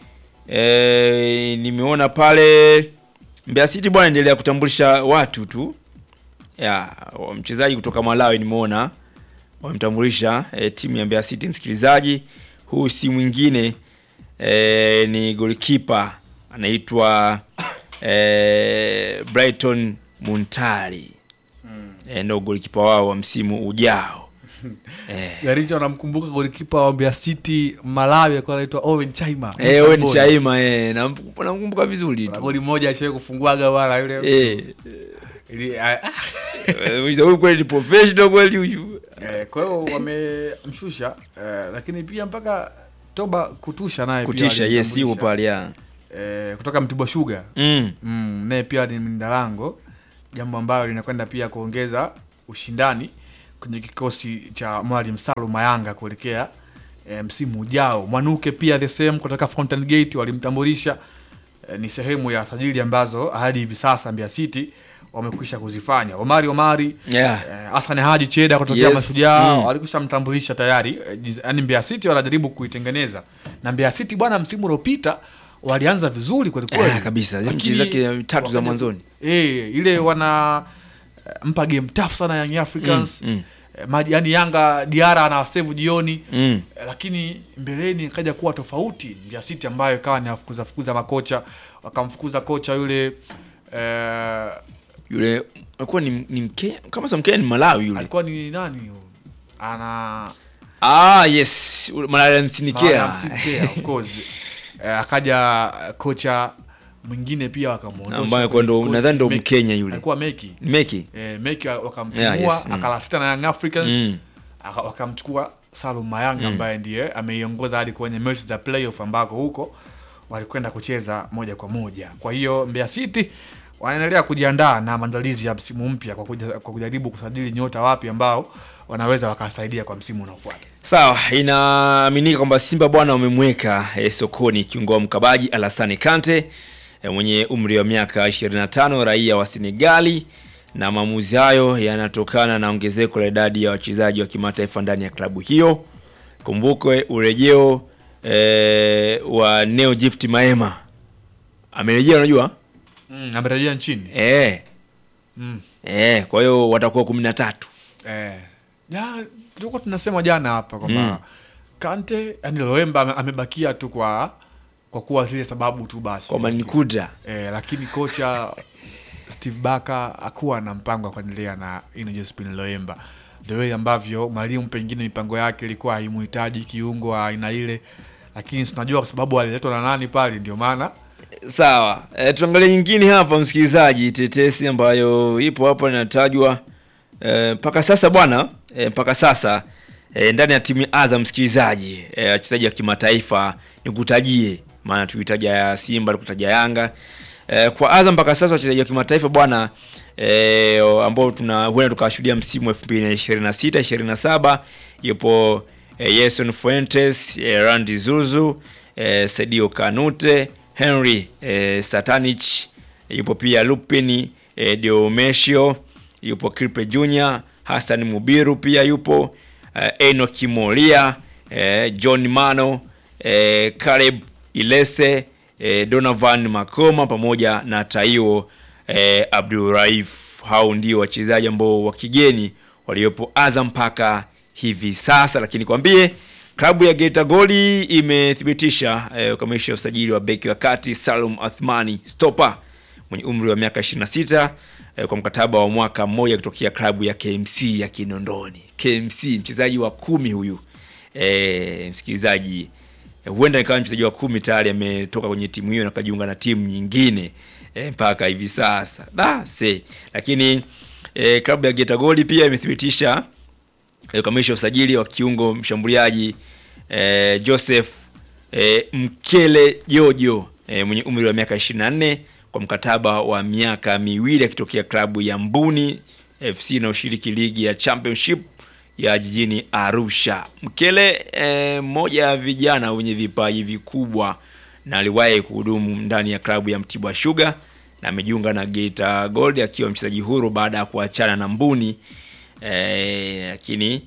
e, nimeona pale Mbeya City bwana endelea kutambulisha watu tu ya wa- mchezaji kutoka Malawi nimeona wamemtambulisha e, timu ya Mbeya City msikilizaji huu si mwingine e, ni goalkeeper anaitwa e, Brighton Muntari mm. e, ndo goalkeeper wao wa msimu ujao eh. Garrincha anamkumbuka golikipa wa Mbeya City Malawi alikuwa anaitwa Owen Chaima. Eh, wewe ni Chaima eh, namkumbuka namkumbuka vizuri Kuna tu. Goli moja alishawahi kufunguaga wala yule. Eh, Ili- ah, ah. eh, huyu kweli ni professional kweli huyu. Eh, Kwa hiyo wamemshusha eh, lakini pia mpaka Toba Kutusha naye pia Kutisha, yes, walimtambulisha. yuko pale ya. eh, kutoka Mtibwa Sugar Mm. mm, naye pia ni mdalango, jambo ambalo linakwenda pia kuongeza ushindani kwenye kikosi cha Mwalimu Salum Mayanga kuelekea e, msimu ujao. Mwanuke pia the same kutoka Fountain Gate walimtambulisha e, ni sehemu ya sajili ambazo hadi hivi sasa Mbeya City wamekwisha kuzifanya. Omari Omari Yeah. eh, Hassan Haji Cheda kutokea Yes. Mashujaa Mm. walikwisha mtambulisha tayari eh, jiz- yaani Mbeya City wanajaribu kuitengeneza na Mbeya City bwana, msimu uliopita walianza vizuri kweli kweli Ah, kabisa. Zile Lakini mechi zake tatu za wakaja- mwanzoni. eh, ile wana eh, mpa game tough sana Young Africans Mm, mm. Eh, maji yani Yanga Diara ana save jioni Mm. Eh, lakini mbeleni ikaja kuwa tofauti Mbeya City ambayo ikawa ni afukuza fukuza makocha wakamfukuza kocha yule eh, Yule alikuwa ni, ni Mkenya, kama sio Mkenya ni Malawi yule. alikuwa ni nani huyo? ana Ah, yes. Malawi msinikea. Maana Msikea, of course eh, akaja eh, kocha mwingine pia wakamuondosha Ambaye kwenye ndo- kikosi. nadhani ndo Meki. Mkenya yule. alikuwa Meki Meki. eh, Meki wakamtimua Yeah, yes, mm. akalasita na Young Africans Mm. aka- wakamchukua Salum Mayanga ambaye ndiye ameiongoza hadi kwenye mechi za playoff ambako huko walikwenda kucheza moja kwa moja. Kwa hiyo Mbeya City wanaendelea kujiandaa na maandalizi ya msimu mpya kwa, kuja, kwa kujaribu kusajili nyota wapi ambao wanaweza wakasaidia kwa msimu unaofuata. Sawa, inaaminika kwamba Simba bwana wamemweka eh, sokoni kiungo wa mkabaji Alassane Kante eh, mwenye umri wa miaka 25 raia wa Senegali, na maamuzi hayo yanatokana na ongezeko la idadi ya wachezaji wa kimataifa ndani ya klabu hiyo. Kumbukwe urejeo eh, wa Neo Gift Maema amerejea, unajua Mm, amerejea nchini. eh, Mm. eh, kwa hiyo watakuwa 13 Eh, ya tulikuwa tunasema jana hapa kwamba Mm. Kante yani Loemba ame- amebakia tu kwa kwa kuwa zile sababu tu basi. kwa manikuda Eh, lakini kocha Steve Baka hakuwa na mpango wa kuendelea na Ino Josephine Loemba the way ambavyo mwalimu pengine mipango yake ilikuwa haimuhitaji kiungo wa aina ile, lakini tunajua kwa sababu aliletwa na nani pale, ndio maana Sawa, e, tuangalie nyingine hapa msikilizaji, tetesi ambayo ipo hapa inatajwa e, mpaka sasa bwana e, mpaka sasa e, ndani ya timu ya Azam msikilizaji, e, wachezaji wa kimataifa nikutajie, maana tuitaja ya Simba tukutaja Yanga e, kwa Azam mpaka sasa wachezaji wa kimataifa bwana e, ambao tuna huenda tukawashuhudia msimu 2026 27 yupo e, Yeson Fuentes e, Randy Zuzu e, Sadio Kanute Henry e, Satanich yupo pia Lupin e, Diomesio yupo Kirpe Junior Hassan Mubiru pia yupo e, Enoch Moria e, John Mano e, Caleb Ilese e, Donovan Makoma pamoja na Taiwo e, Abdulraif. Hao ndio wachezaji ambao wa kigeni waliopo Azam mpaka hivi sasa, lakini kwambie klabu ya Geita Goli imethibitisha eh, ukamilisha usajili wa beki wa kati Salum Athmani Stopa mwenye umri wa miaka 26 eh, kwa mkataba wa mwaka mmoja kutokea klabu ya KMC ya Kinondoni. KMC mchezaji wa kumi huyu eh, msikilizaji eh, huenda ikawa mchezaji wa kumi tayari ametoka kwenye timu hiyo na kajiunga na timu nyingine eh, mpaka hivi sasa da se lakini eh, klabu ya Geita Goli pia imethibitisha eh, kukamilisha usajili wa kiungo mshambuliaji eh, Joseph eh, Mkele Jojo eh, mwenye umri wa miaka 24 kwa mkataba wa miaka miwili akitokea klabu ya Mbuni FC inayoshiriki ligi ya Championship ya jijini Arusha. Mkele eh, mmoja ya vijana wenye vipaji vikubwa na aliwahi kuhudumu ndani ya klabu ya Mtibwa Sugar na amejiunga na Geita Gold akiwa mchezaji huru baada ya kuachana na Mbuni eh, lakini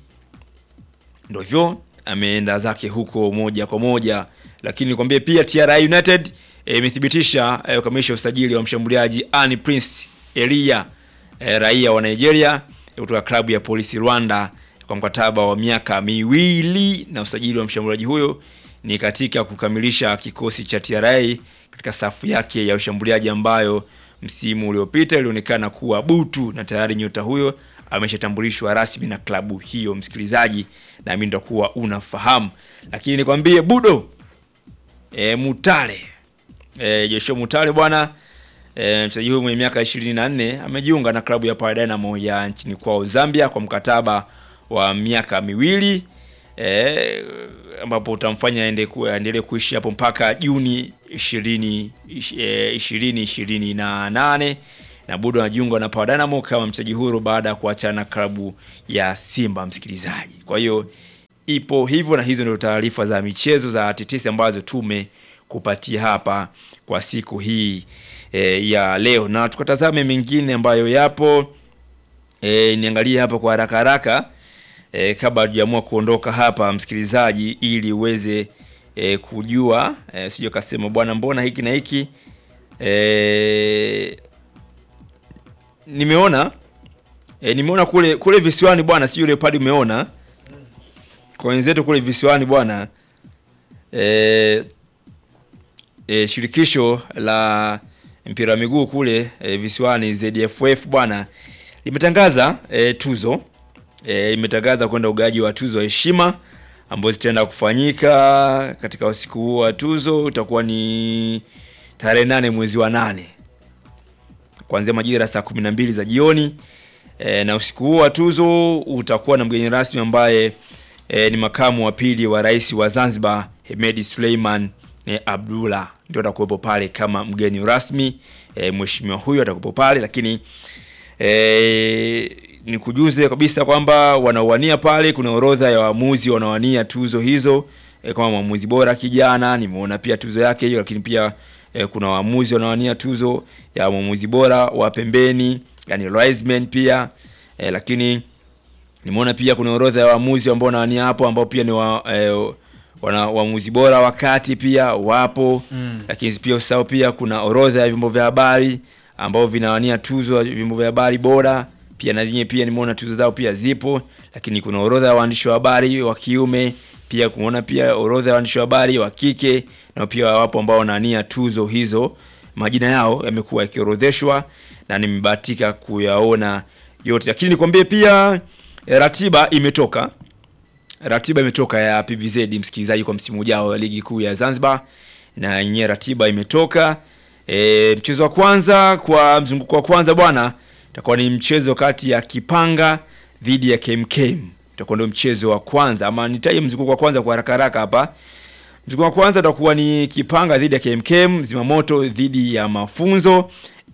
ndo hivyo ameenda zake huko moja kwa moja, lakini nikwambie pia TRA United eh, imethibitisha eh, kukamilisha usajili wa mshambuliaji Ani Prince Elia eh, raia wa Nigeria eh, kutoka klabu ya Polisi Rwanda kwa mkataba wa miaka miwili, na usajili wa mshambuliaji huyo ni katika kukamilisha kikosi cha TRA katika safu yake ya ushambuliaji ambayo msimu uliopita ilionekana kuwa butu, na tayari nyota huyo ameshatambulishwa rasmi na klabu hiyo, msikilizaji, na mimi nitakuwa unafahamu, lakini nikwambie Budo e, Mutale e, Joshua Mutale bwana e, mchezaji huyu mwenye miaka 24 amejiunga na klabu ya Power Dynamo ya nchini kwao Zambia kwa mkataba wa miaka miwili e, ambapo utamfanya aende ku- aendelee kuishi hapo mpaka Juni 20 eh, 2028 na Budo anajiunga na Power Dynamo kama mchezaji huru baada ya kuachana na klabu ya Simba, msikilizaji. Kwa hiyo ipo hivyo, na hizo ndio taarifa za michezo za tetesi ambazo tumekupatia hapa kwa siku hii e, ya leo, na tukatazame mengine ambayo yapo e, niangalie hapa kwa haraka haraka e, kabla hatujaamua kuondoka hapa msikilizaji, ili uweze e, kujua e, sio kasema bwana, mbona hiki na hiki e, nimeona e, nimeona kule kule visiwani bwana, sio yule padi umeona kwa wenzetu kule visiwani bwana e, e, shirikisho la mpira wa miguu kule e, visiwani ZFF bwana limetangaza e, tuzo e, limetangaza kwenda ugaji wa tuzo ya heshima ambazo zitaenda kufanyika katika usiku huo wa tuzo. Utakuwa ni tarehe nane mwezi wa nane kuanzia majira saa kumi na mbili za jioni e, na usiku huo wa tuzo utakuwa na mgeni rasmi ambaye e, ni makamu wa pili wa rais wa Zanzibar Hemedi Suleiman e, Abdullah ndio atakuwepo pale kama mgeni rasmi e, mheshimiwa huyo atakuwepo pale, lakini e, nikujuze kabisa kwamba wanaowania pale, kuna orodha ya waamuzi wanaowania tuzo hizo e, kama mwamuzi bora kijana, nimeona pia tuzo yake hiyo, lakini pia e, kuna waamuzi wanaowania tuzo ya mwamuzi bora wa pembeni, yani linesman pia e, lakini nimeona pia kuna orodha ya waamuzi ambao wanawania hapo ambao pia ni wa, eh, wana waamuzi bora wakati pia wapo mm. Lakini pia usahau pia kuna orodha ya vyombo vya habari ambao vinawania tuzo ya vyombo vya habari bora pia na zenyewe pia nimeona tuzo zao pia zipo, lakini kuna orodha ya waandishi wa habari wa kiume pia kuona pia orodha ya waandishi wa habari wa kike na pia wapo ambao wanawania tuzo hizo, majina yao yamekuwa yakiorodheshwa na nimebahatika kuyaona yote, lakini nikwambie pia eh, ratiba imetoka ratiba imetoka ya PVZ msikilizaji, kwa msimu ujao wa ligi kuu ya Zanzibar, na yenyewe ratiba imetoka. E, mchezo wa kwanza kwa mzunguko wa kwanza bwana, itakuwa ni mchezo kati ya Kipanga dhidi ya KMKM. Itakuwa ndio mchezo wa kwanza, ama nitaje mzunguko wa kwanza kwa haraka haraka hapa. Mzunguko wa kwanza utakuwa ni Kipanga dhidi ya KMKM, Zimamoto dhidi ya Mafunzo.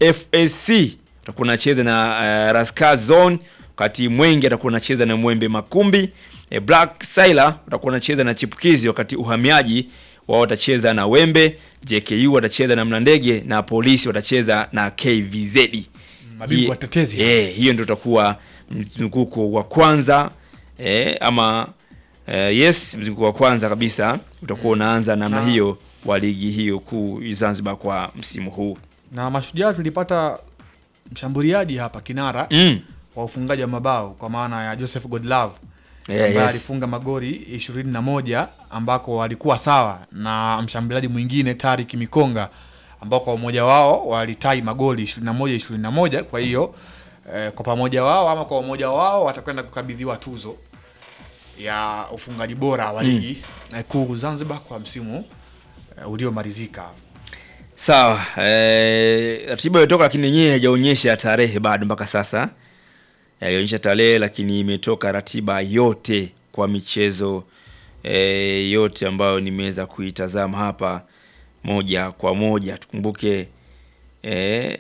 FSC utakuwa unacheza na uh, Raskar Zone, wakati Mwenge atakuwa unacheza na Mwembe Makumbi. E, Black Sailor utakuwa unacheza na Chipukizi, wakati Uhamiaji wao watacheza na Wembe. JKU watacheza na Mlandege na Polisi watacheza na KVZ. Mabingwa Hii- watetezi. Eh, hiyo ndio utakuwa mzunguko wa kwanza eh, ama eh, yes, mzunguko wa kwanza kabisa utakuwa unaanza namna Na- hiyo wa ligi hiyo kuu Zanzibar kwa msimu huu. na mashujaa tulipata mshambuliaji hapa kinara Mm. wa ufungaji wa mabao kwa maana ya Joseph Godlove Yeah, ambaye yes. alifunga magoli ishirini na moja ambako walikuwa sawa na mshambuliaji mwingine Tarik Mikonga ambao kwa umoja wao walitai magoli 21 21 kwa hiyo eh, kwa pamoja wao ama kwa umoja wao watakwenda kukabidhiwa tuzo ya ufungaji bora wa ligi eh, kuu Zanzibar kwa msimu eh, uliomalizika Sawa, eh, ratiba imetoka lakini yenyewe haijaonyesha tarehe bado mpaka sasa. Haijaonyesha tarehe lakini imetoka ratiba yote kwa michezo eh, yote ambayo nimeweza kuitazama hapa moja kwa moja. Tukumbuke eh,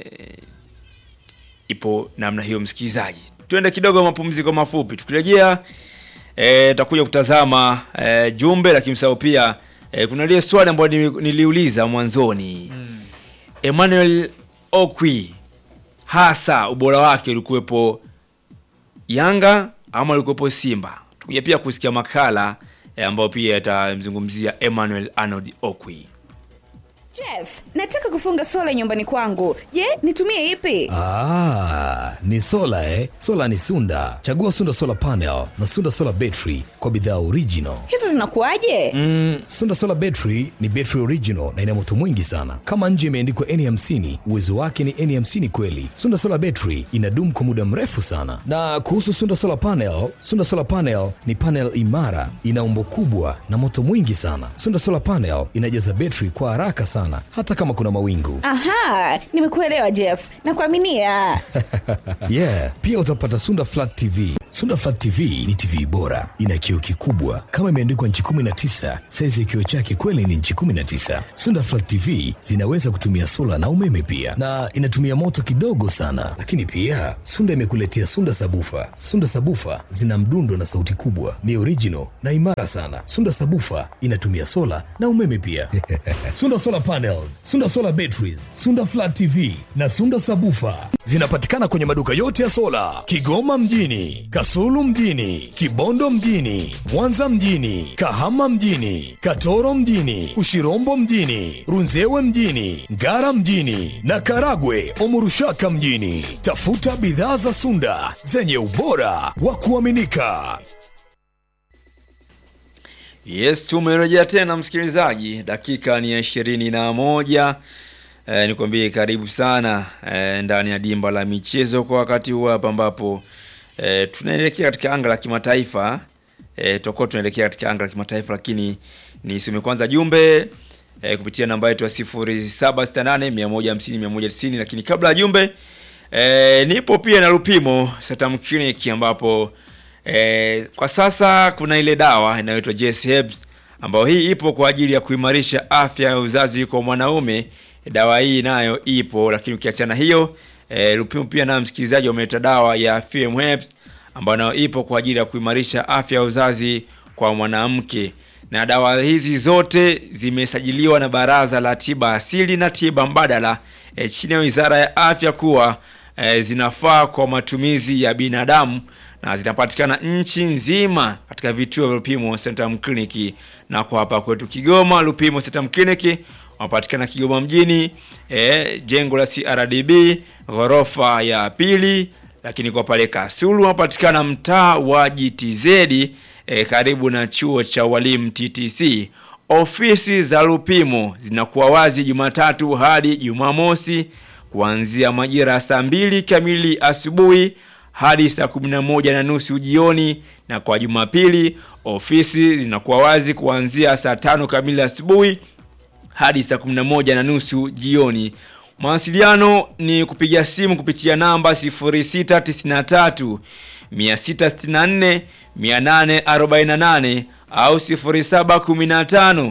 ipo namna hiyo, msikilizaji. Tuende kidogo mapumziko mafupi, tukirejea eh, tutakuja kutazama eh, jumbe, lakini msahau pia eh, kuna lile swali ambayo nili- niliuliza mwanzoni Emmanuel Okwi hasa ubora wake ulikuwepo Yanga ama ulikuwepo Simba? Tukuja pia kusikia makala eh, ambayo pia yatamzungumzia Emmanuel Arnold Okwi. Jeff, nataka kufunga sola nyumbani kwangu. Je, nitumie ipi? Ah, ni sola eh? Sola ni Sunda. Chagua Sunda Solar Panel na Sunda Solar Battery kwa bidhaa original. Hizo zinakuwaje? Mm, Sunda Solar Battery ni battery original na ina moto mwingi sana. Kama nje imeandikwa N50, uwezo wake ni N50 kweli. Sunda Solar Battery inadumu kwa muda mrefu sana. Na kuhusu Sunda Solar Panel, Sunda Solar Panel ni panel imara, ina umbo kubwa na moto mwingi sana. Sunda Solar Panel inajaza battery kwa haraka sana hata kama kuna mawingu. Aha, nimekuelewa Jeff. Nakuaminia. yeah, pia utapata Sunda Flat TV. Sunda Flat TV ni TV bora, ina kioo kikubwa kama imeandikwa nchi 19. Saizi ya kioo chake kweli ni nchi 19. Sunda Flat TV zinaweza kutumia sola na umeme pia, na inatumia moto kidogo sana. Lakini pia Sunda imekuletea Sunda Sabufa. Sunda Sabufa zina mdundo na sauti kubwa, ni original na imara sana. Sunda Sabufa inatumia sola na umeme pia. Sunda Solar Panels, Sunda Solar Batteries, Sunda Flat TV na Sunda Sabufa zinapatikana kwenye maduka yote ya sola Kigoma mjini, Kasulu mjini, Kibondo mjini, Mwanza mjini, Kahama mjini, Katoro mjini, Ushirombo mjini, Runzewe mjini, Ngara mjini na Karagwe Omurushaka mjini. Tafuta bidhaa za Sunda zenye ubora wa kuaminika. Yes, tumerejea tena msikilizaji, dakika ni ya ishirini na moja. E, nikwambie karibu sana e, ndani ya dimba la michezo kwa wakati huu hapa ambapo e, tunaelekea katika anga la kimataifa e, tutakuwa tunaelekea katika anga la kimataifa, lakini nisome kwanza jumbe e, kupitia namba yetu ya 0768 150 190, lakini kabla ya jumbe e, nipo pia na Lupimo Satam Clinic ambapo E, kwa sasa kuna ile dawa inayoitwa Jess Herbs ambayo hii ipo kwa ajili ya kuimarisha afya ya uzazi kwa mwanaume. Dawa hii nayo ipo, lakini ukiachana hiyo e, Lupimo pia na msikilizaji wameleta dawa ya FM Herbs ambayo nayo ipo kwa ajili ya kuimarisha afya ya uzazi kwa mwanamke, na dawa hizi zote zimesajiliwa na Baraza la Tiba Asili na Tiba Mbadala e, chini ya Wizara ya Afya kuwa e, zinafaa kwa matumizi ya binadamu na zinapatikana nchi nzima katika vituo vya Lupimo Centrum Clinic, na kwa hapa kwetu Kigoma Lupimo Centrum Clinic wanapatikana Kigoma mjini e, jengo la CRDB ghorofa ya pili, lakini kwa pale Kasulu wanapatikana mtaa wa GTZ e, karibu na chuo cha walimu TTC. Ofisi za Lupimo zinakuwa wazi Jumatatu hadi Jumamosi kuanzia majira ya saa mbili kamili asubuhi hadi saa kumi na moja na nusu jioni, na kwa Jumapili ofisi zinakuwa wazi kuanzia saa tano kamili asubuhi hadi saa kumi na moja na nusu jioni. Mawasiliano ni kupiga simu kupitia namba 0693 664 848 au 0715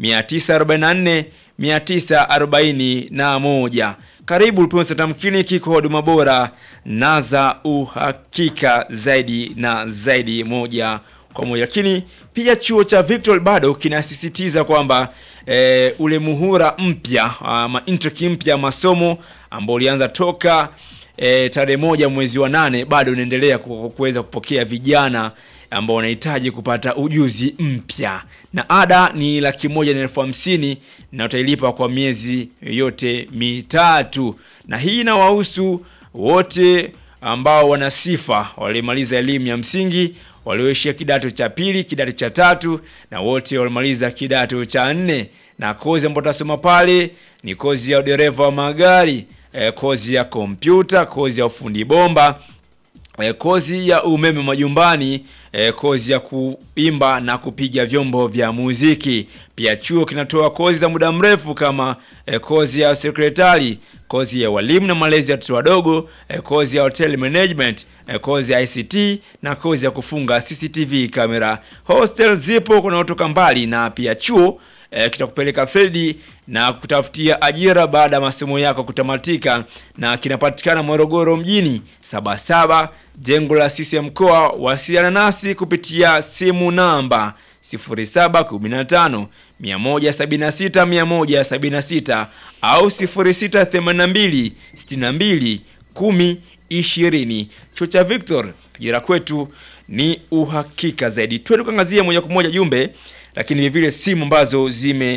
944 941. Karibu Lupimo Satam Clinic kwa huduma bora na za uhakika zaidi na zaidi, moja kwa moja. Lakini pia chuo cha Victor bado kinasisitiza kwamba e, ule muhura mpya ama intake mpya masomo ambao ulianza toka e, tarehe moja mwezi wa nane bado unaendelea kuweza kupokea vijana ambao wanahitaji kupata ujuzi mpya, na ada ni laki moja na elfu hamsini na utailipa kwa miezi yote mitatu, na hii inawahusu wote ambao wana sifa walimaliza elimu ya msingi, walioishia kidato cha pili, kidato cha tatu na wote walimaliza kidato cha nne. Na kozi ambayo tutasoma pale ni kozi ya udereva wa magari, eh, kozi ya kompyuta, kozi ya ufundi bomba E, kozi ya umeme majumbani, e, kozi ya kuimba na kupiga vyombo vya muziki. Pia chuo kinatoa kozi za muda mrefu kama e, kozi ya sekretari, kozi ya walimu na malezi ya watoto wadogo, e, kozi ya hotel management, e, kozi ya ICT na kozi ya kufunga CCTV kamera. Hostel zipo kunaotoka mbali, na pia chuo E, kitakupeleka field na kutafutia ajira baada ya masomo yako kutamatika, na kinapatikana Morogoro mjini Sabasaba, jengo la CCM mkoa. Wasiliana nasi kupitia simu namba 0715 176 176 au 0682 62 10 20. Chuo cha Victor, ajira kwetu ni uhakika zaidi. Twende kuangazia moja kwa moja jumbe lakini vile vile simu ambazo zime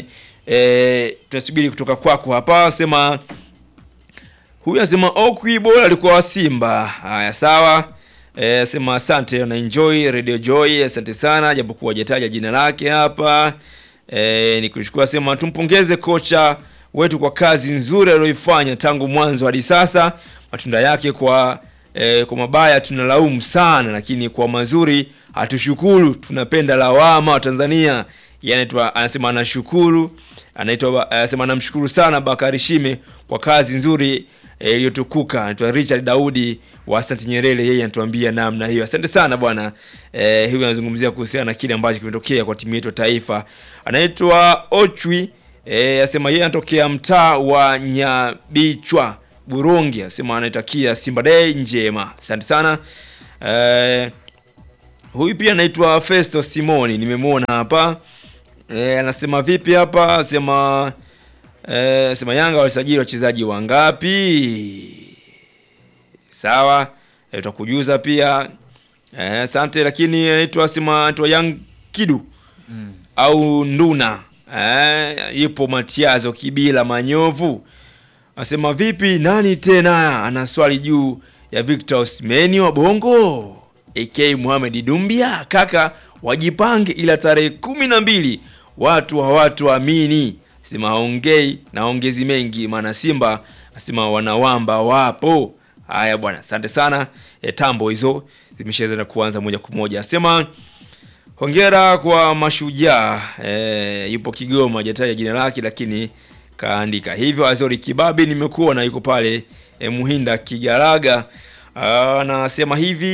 e, tunasubiri kutoka kwako hapa sema huyu anasema Okwi bora alikuwa wa Simba. Haya sawa. E, sema asante na enjoy Radio Joy. Asante sana japokuwa hajataja jina lake hapa. E, nikushukuru sema tumpongeze kocha wetu kwa kazi nzuri aliyoifanya tangu mwanzo hadi sasa. Matunda yake kwa e, kwa mabaya tunalaumu sana, lakini kwa mazuri hatushukuru. Tunapenda lawama wa Tanzania. Yeye anaitwa anasema anashukuru anaitwa anasema anamshukuru sana Bakari Shime kwa kazi nzuri eh, iliyotukuka. Anaitwa Richard Daudi wa Asante Nyerere, yeye anatuambia namna hiyo. Asante sana bwana. Eh, huyu anazungumzia kuhusiana na kile ambacho kimetokea kwa timu yetu ya taifa. Anaitwa Ochwi eh, asema yeye anatokea mtaa wa Nyabichwa Burundi, asema anaitakia Simba Day njema. Asante sana. Eh, huyu pia anaitwa Festo Simoni, nimemwona hapa. E, anasema vipi hapa? Anasema e, sema Yanga walisajili wachezaji wangapi? Sawa, e, tutakujuza pia. Eh, Asante, lakini anaitwa sema anaitwa Young Kidu au Nduna. Eh, yupo Matiazo Kibila Manyovu. Anasema vipi nani tena? Ana swali juu ya Victor Osimhen wa Bongo. AK Mohamed Dumbia kaka wajipange ila tarehe kumi na mbili watu hawatuamini sema haongei na ongezi mengi maana Simba asema wanawamba wapo haya bwana asante sana e, tambo hizo zimeshaweza kuanza moja kwa moja asema hongera kwa mashujaa e, yupo Kigoma hajataja jina lake lakini kaandika hivyo Azori Kibabi nimekuona yuko pale e, Muhinda Kigaraga anasema hivi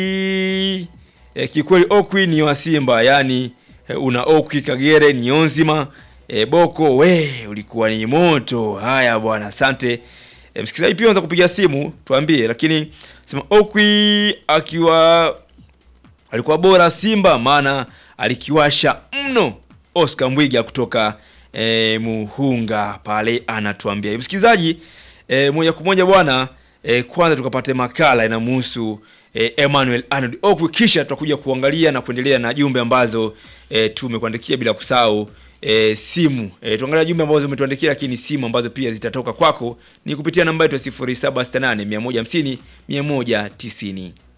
e, kikweli Okwi ni wa Simba yani e, una Okwi Kagere ni onzima e, Boko we ulikuwa ni moto. Haya bwana, asante e, msikilizaji pia unaweza kupiga simu tuambie, lakini sema Okwi akiwa alikuwa bora Simba, maana alikiwasha mno. Oscar Mbwiga kutoka e, Muhunga pale anatuambia msikilizaji e, moja kwa moja bwana e, kwanza tukapate makala inamhusu e, Emmanuel Arnold Okwi, kisha tutakuja kuangalia na kuendelea na jumbe ambazo e, tumekuandikia bila kusahau e, simu e, tuangalia jumbe ambazo umetuandikia, lakini simu ambazo pia zitatoka kwako ni kupitia namba yetu ya 0768 150 190.